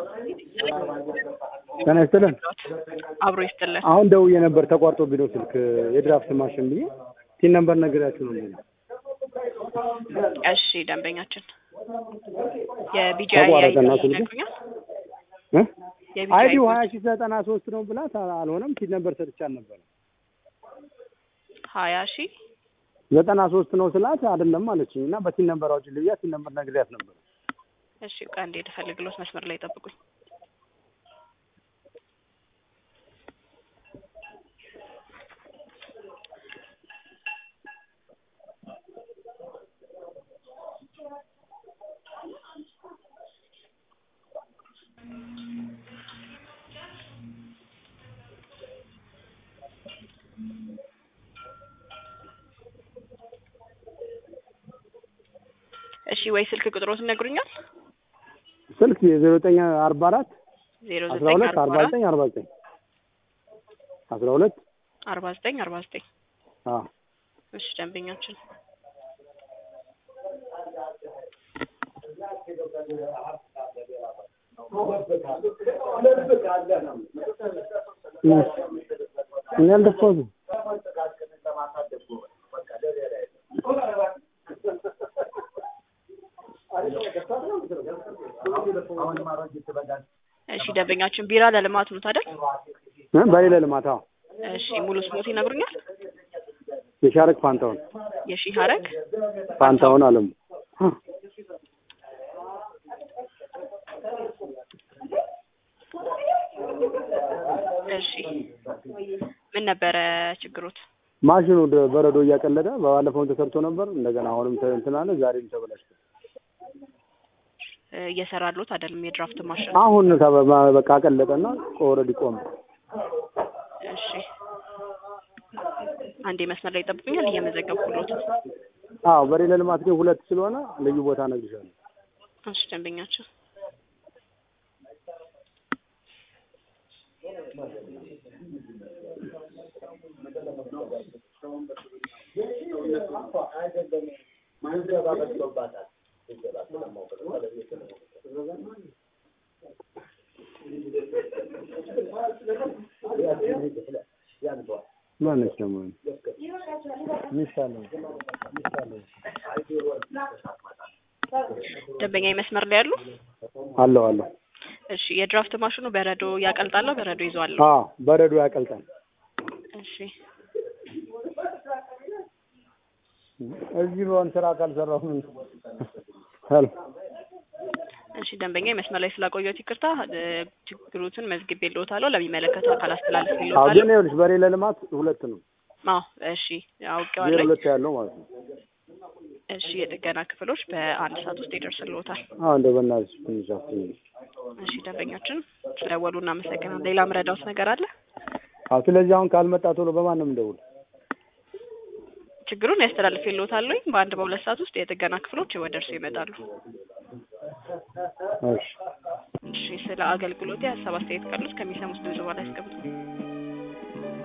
ጤና ይስጥልን። አብሮ ይስጥልን። አሁን ደውዬ ነበር ተቋርጦ ቢለው ስልክ የድራፍት ማሽን ብዬ ቲን ነምበር ነግሬያችሁ ነው የሚለው። እሺ ደንበኛችን የቢጂአይ ተቋረጠና ስልኩ? ይነግሩኛል። እ? የቢጂአይ አይዲው ሀያ ሺህ ዘጠና ሶስት ነው ብላት አልሆነም። ቲን ነምበር ሰጥቻት ነበር ሀያ ሺህ ዘጠና ሶስት ነው ስላት አይደለም አለችኝ እና በቲን ነምበር አውጪ ልብያ ቲን ነምበር ነግሬያት ነበር። እሺ ቃ እንዴ ልፈልግሎት መስመር ላይ ጠብቁኝ። እሺ ወይ ስልክ ቁጥሮት ይነግሩኛል? ስልክ የዜሮ ዘጠኝ አርባ አራት ዜሮ አስራ ዘጠኝ ሁለት አርባ አርባ አራት ዘጠኝ አርባ ዘጠኝ አስራ ሁለት አርባ ዘጠኝ አርባ ዘጠኝ አዎ እሺ ደንበኛችን እኔ አልደፋሁትም። እሺ ደንበኛችን ቢራ ለልማት ነው ታዲያ? እ? በሌለ ልማት አዎ እሺ ሙሉ ስሞት ይነግሩኛል? የሻረክ ፋንታውን የሺህ ሀረግ ፋንታውን አለሙ እ? እሺ ምን ነበረ ችግሮት? ማሽኑ ደ- በረዶ እያቀለጠ በባለፈው ተሰርቶ ነበር። እንደገና አሁንም ተ- እንትን አለ። ዛሬም ተበላሽቶ እ፣ እየሰራሉት አይደለም የድራፍት ማሽን። አሁን ተበ- ባ- በቃ አቀለጠና ኦልሬዲ ቆመ። እሺ አንዴ መስመር ላይ ጠብቁኛል፣ እየመዘገብኩሎት ነው። አዎ በሌለ ልማት ግን ሁለት ስለሆነ ልዩ ቦታ እነግርሻለሁ። እሺ ደንበኛችን ማነች ደግሞ ሚሻለው ሚሻለው ደንበኛ መስመር ላይ ያሉ። አለው አለው። እሺ የድራፍት ማሽኑ በረዶ ያቀልጣል፣ በረዶ ይዟል። አዎ በረዶ ያቀልጣል። እሺ እዚህ በሆን ስራ ካልሰራሁ ምን ሄሎ እሺ ደንበኛ መስመር ላይ ስላቆየሁት ይቅርታ። እ፣ ችግሩትን መዝግቤልዎታለሁ፣ ለሚመለከተው አካል አዎ አስተላልፌልዎታለሁ። ግን ይኸውልሽ በሌለ ልማት ሁለት ነው። አዎ እሺ ዜሮ አውቄዋለሁ። ሁለት ያለው ማለት ነው። እሺ የጥገና ክፍሎች በአንድ ሰዓት ውስጥ ይደርስልዎታል። አዎ እንደ በእናትሽ ትንሽ አፍኝ። እሺ ደንበኛችን ስለደወሉ እናመሰግናለን። ሌላ ምረዳውት ነገር አለ? አዎ ስለዚህ አሁን ካልመጣ ቶሎ በማን ነው የምደውል? ችግሩን ያስተላልፌልዎታለሁ። በአንድ በሁለት ሰዓት ውስጥ የጥገና ክፍሎች ወደ እርስዎ ይመጣሉ። እሺ እሺ ስለ አገልግሎት ሀሳብ አስተያየት ካሉት ከሚሰሙት ብዙ በላይ ያስቀምጡ።